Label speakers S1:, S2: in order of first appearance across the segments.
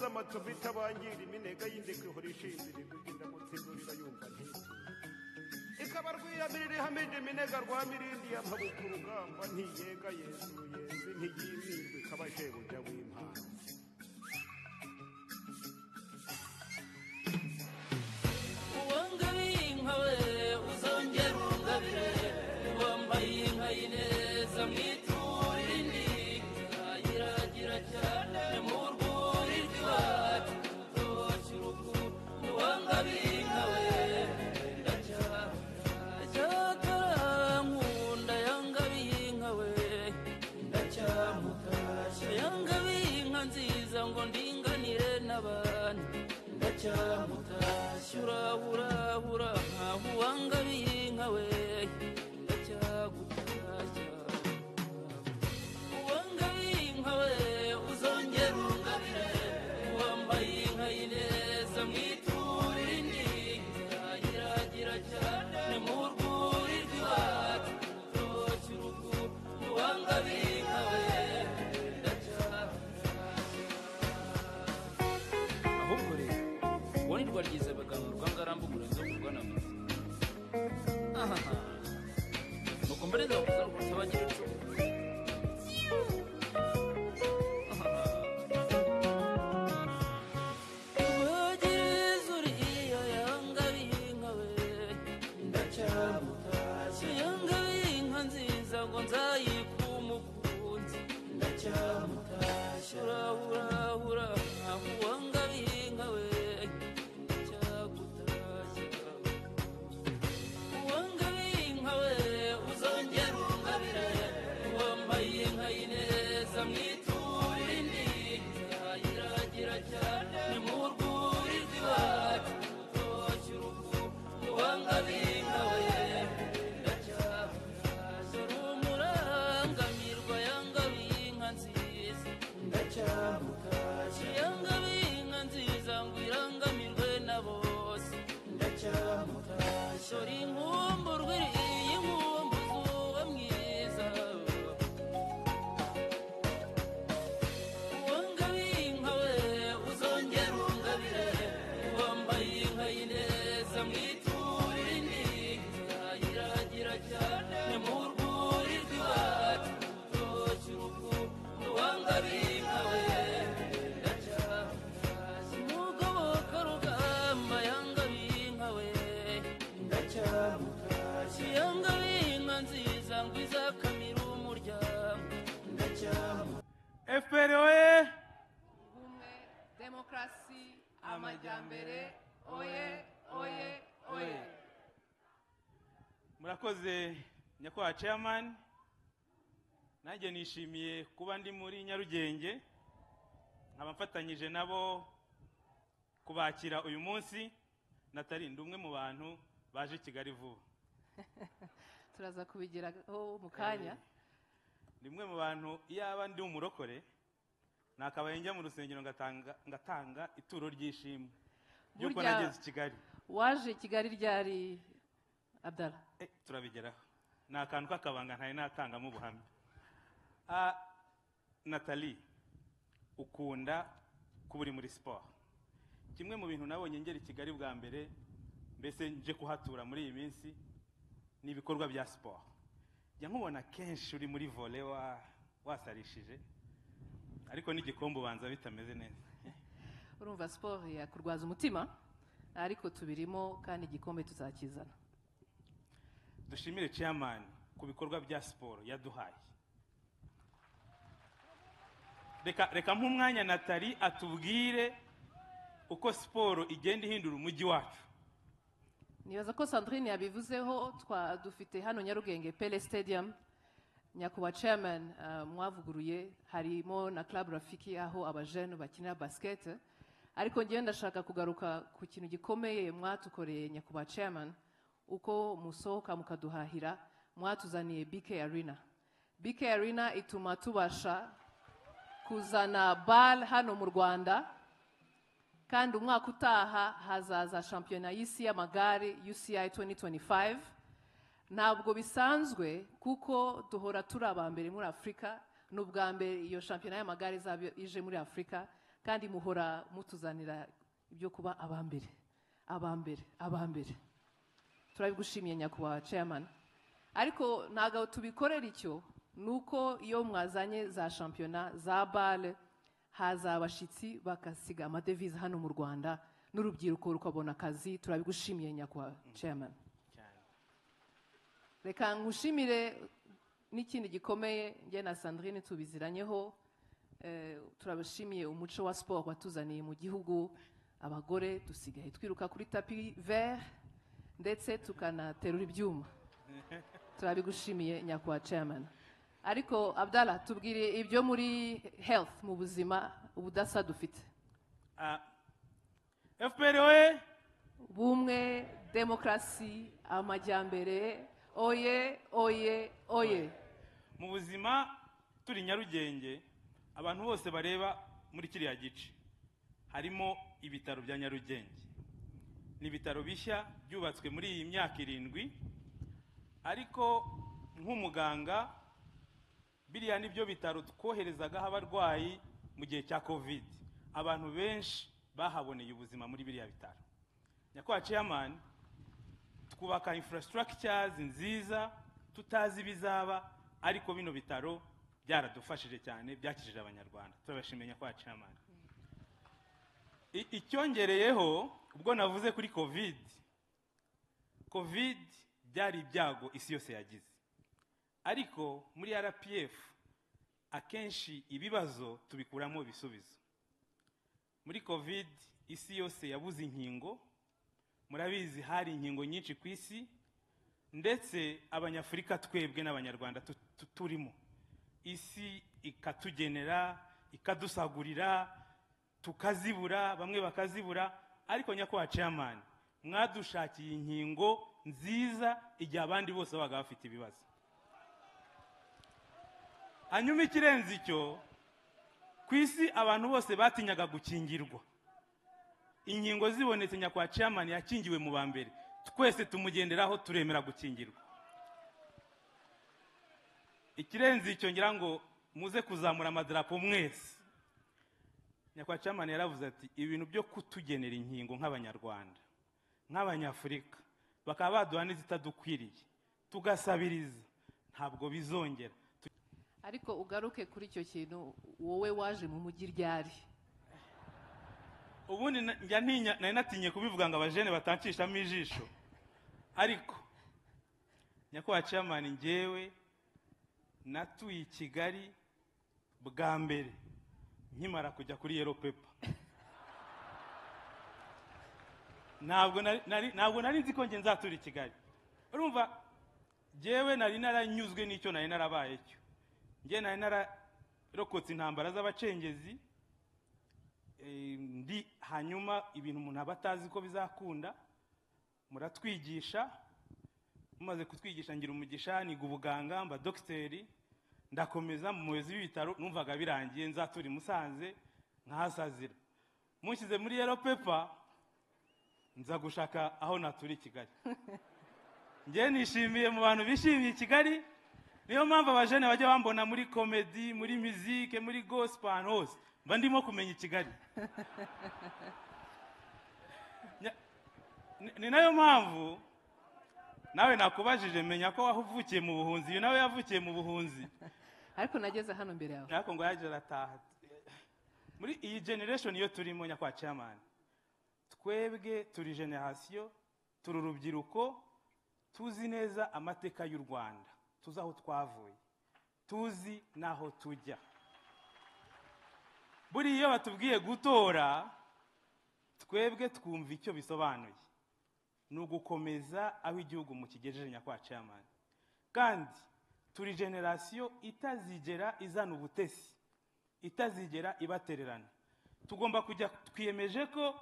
S1: amacumbi itabangira iminega y'indeka ihora ishinzira imbuga indamutse igurira yumva ntiti ikabarwiyamirira ihamije iminega rwamirindiye amabuka urugamba ntiyega yezu yezu ntiyimirwe ikabashebuja w'impano
S2: uwangabiye inka we uzongera ungabire wambaye inka y'ineza mwiturire indi irayiragira cyane mu rwuri rw'iwacu rutoshye urugo uwangabiye inka we ndacyakara cyakara nkunda yangabiye inka we ndacyamutashya yangabiye inka nziza ngo ndinganire n'abantu ndacyamutashya urahurahura nkaho uwangabiye inka we ndacyagutashya uwangabiye inka we uzongera ungabire wambaye inka y'ineza mwiturire indi irayiragira cyane mu rwuri rw'iwacu rutoshye urugo uwangabiye inka we ndacyagutashya ahubwo rero uwo ni rwaryize abaganga rwangarambugura nzo kurwana mu ahaha nuko mbere ndavuze ngo tabagira icumu urahurahura nkaho uwangabiye inka we cyagutashya uwangabiye inka we uzongera ungabire wambaye inka y'ineza mwiturire indi yayiragira cyane mu rwuri rw'iwacu rutoshye urugo uwangabiye inka we ndacyamutashya uri umurangamirwa yangabiye inka nziza ndacyamutashya yangabiye inka nziza ngo irangamirwe na bose ndacyamutashya uri inkumburwa iyi nkumbuzi uba mwiza uwangabiye inka we uzongera ungabire wambaye inka y'ineza mwiturire indi yayiragira cyane mu rwuri rw'iwacu rutoshye urugo uwangabiye inka we ndacyamutashya umugoboka rugamba yangabiye inka we ndacyamutashya yangabiye inka nziza ngo izakamire umuryango ndacyamutashya
S3: efuperi oye
S4: ubumwe demokarasi amajyambere oye oye oye
S3: murakoze nyakubahwa ceyamani nanjye nishimiye kuba ndi muri nyarugenge nkaba mfatanyije nabo kubakira uyu munsi natarinde umwe mu bantu baje i kigali vuba
S4: turaza kubigeraho mu kanya
S3: rimwe mu bantu iyaba ndi umurokore nakabaye njya mu rusengero ngatanga ngatanga ituro ry'ishimwe ry'uko
S4: Burya-
S3: nageze i kigali
S4: waje kigali ryari abdara
S3: Eh, turabigeraho ni akantu k'akabanga ntari natangamo ubuhamya Ah, natalie ukunda kuba uri muri siporo kimwe mu bintu nabonye ngera i kigali bwa mbere mbese nje kuhatura muri iyi minsi ni ibikorwa bya siporo jya nkubona kenshi uri muri vole wa wasarishije ariko n'igikombe ubanza bitameze neza
S4: urumva siporo yakurwaza umutima ariko tubirimo kandi igikombe tuzakizana
S3: dushimire chairman ku bikorwa bya siporo yaduhaye reka reka nk'umwanya natali atubwire uko siporo igenda ihindura umujyi wacu
S4: nibaza ko sandrine yabivuzeho twa dufite hano nyarugenge pele stadium nyakubahwa chairman eh, mwavuguruye harimo na club rafiki aho abajene bakinira basket ariko ngewe ndashaka kugaruka ku kintu gikomeye mwatukoreye nyakubahwa chairman uko musohoka mukaduhahira mwatuzaniye bk arena bk arena ituma tubasha kuzana bal hano mu rwanda kandi umwaka utaha hazaza shampiyona y'isi y'amagare UCI 2025 ntabwo bisanzwe kuko duhora turi aba mbere muri afurika ni ubwa mbere iyo shampiyona y'amagare izaba ije muri afurika kandi muhora mutuzanira ibyo kuba aba mbere aba mbere aba mbere turabigushimiye nyakubahwa chairman ariko ntabwo tubikorera icyo ni uko iyo mwazanye za shampiyona za bare haza abashyitsi bagasiga amadevize hano mu rwanda n'urubyiruko rukabona akazi turabigushimiye nyakubahwa chairman
S3: cyane
S4: reka nkushimire n'ikindi gikomeye njye na sandrine tubiziranyeho Eh, turabashimiye umuco wa siporo watuzaniye mu gihugu abagore dusigaye twiruka kuri tapi vert ndetse tukanaterura ibyuma turabigushimiye nyakubahwa chairman ariko abdala tubwire ibyo muri health mu buzima ubudasa dufite
S3: Ah, fpr we
S4: ubumwe demokarasi amajyambere oye oye oye
S3: mu buzima turi nyarugenge abantu bose bareba muri kiriya gice harimo ibitaro bya nyarugenge ni ibitaro bishya byubatswe muri iyi myaka irindwi ariko nk'umuganga biriya ni byo bitaro twoherezagaho abarwayi mu gihe cya covid abantu benshi bahaboneye ubuzima muri biriya bitaro nyakubahwa chairman twubaka infrastructures nziza tutazi ibizaba ariko bino bitaro byaradufashije cyane byakijije abanyarwanda turabashimiye nyakubahwa chairman I- icyongereyeho ubwo navuze kuri covid covid byari ibyago isi yose yagize ariko muri rpf akenshi ibibazo tubikuramo ibisubizo muri covid isi yose yabuze inkingo murabizi hari inkingo nyinshi ku isi ndetse abanyafurika twebwe n'abanyarwanda tu- tu- turimo isi ikatugenera ikadusagurira tukazibura bamwe bakazibura ariko nyakubahwa chairman mwadushakiye inkingo nziza igihe abandi bose babaga bafite ibibazo hanyuma ikirenze icyo ku isi abantu bose batinyaga gukingirwa inkingo zibonetse nyakwa chairman yakingiwe mu ba mbere twese tumugenderaho turemera gukingirwa ikirenze icyo ngira ngo muze kuzamura amadarapo mwese nyakwa chairman yaravuze ati ibintu byo kutugenera inkingo nk'abanyarwanda nk'abanyafurika bakaba baduha n'izitadukwiriye tugasabiriza ntabwo bizongera
S4: ariko ugaruke kuri icyo kintu wowe waje mu mujyi ryari
S3: ubundi na- njya ntinya nari natinye kubivuga ngo abajene batanshishamo ijisho ariko nyakubahwa chairman ngewe natuye i kigali bwa mbere nkimara kujya kuri yero pepa ntabwo nari- nari- ntabwo nari nzi ko nge nzatura i kigali urumva ngewe nari naranyuzwe n'icyo nari narabaye cyo ngewe nari nararokotse intambara z'abacengezi eh, ndi hanyuma ibintu umuntu aba atazi ko bizakunda muratwigisha mumaze kutwigisha ngira umugisha niga ubuganga mba dogiteri ndakomeza mu muyobozi w'ibitaro numvaga birangiye nzatura i musanze nkahasazira mushyize muri yero pepa nza gushaka aho natura i kigali njyewe nishimiye mu bantu bishimiye i kigali niyo mpamvu abajene bajya bambona muri komedi muri mizike muri gospel ahantu hose mba ndimo kumenya i kigali Nya- ni- ni nayo mpamvu nawe nakubajije menya ko wavukiye mu buhunzi uyu nawe yavukiye mu buhunzi
S4: ariko nageze hano imbere yawe
S3: ariko ngo yaje arataha muri iyi generation iyo turimo nyakwa chairman twebwe turi generasiyo turi urubyiruko tuzi neza amateka y'u rwanda tuzi aho twavuye tuzi n'aho tujya buriya iyo batubwiye gutora twebwe twumva icyo bisobanuye ni ugukomeza aho igihugu mukigejeje nyakwa chairman kandi turi generasiyo itazigera izana ubutesi itazigera ibatererana tugomba kujya twiyemeje ko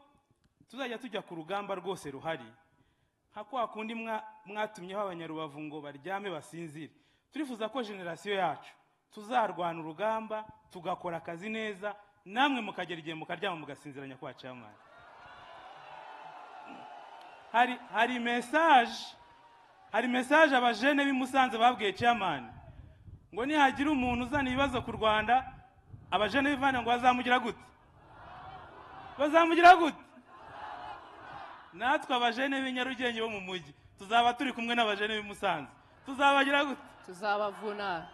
S3: tuzajya tujya ku rugamba rwose ruhari nka kwa kundi mwa- mwatumyeho abanyarubavu ngo baryame basinzire turifuza ko generasiyo yacu tuzarwana urugamba tugakora akazi neza namwe mukagera igihe mukaryama mugasinzira nyakubahwa chairman hari hari mesaje hari mesaje abajene b'i Musanze babwiye chairman ngo nihagira umuntu uzana ibibazo ku Rwanda abajene b'Imana ngo bazamugera gute bazamugira gute natwe abajene b'inyarugenge bo mu mujyi tuzaba turi kumwe n'abajene b'i musanze tuzabagira gute
S4: tuzabavuna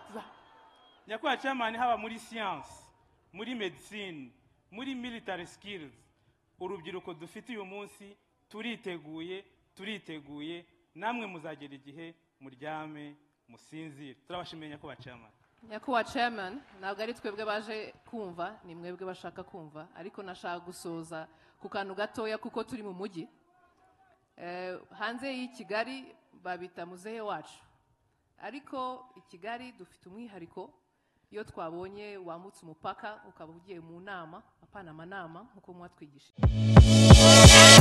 S3: nyakubahwa chairman haba muri siyansi muri medisine muri military skills urubyiruko dufite uyu munsi turiteguye turiteguye namwe muzagera igihe muryame musinzire turabashimiye nyakubahwa chairman
S4: nyakubahwa chairman ntabwo ari twebwe baje kumva ni mwebwe bashaka kumva ariko nashaka gusoza ku kantu gatoya kuko turi mu mujyi Eh, hanze y'i kigali babita muzehe wacu ariko i kigali dufite umwihariko iyo twabonye wambutse umupaka ukaba ugiye mu nama apana amanama nk'uko mwatwigishije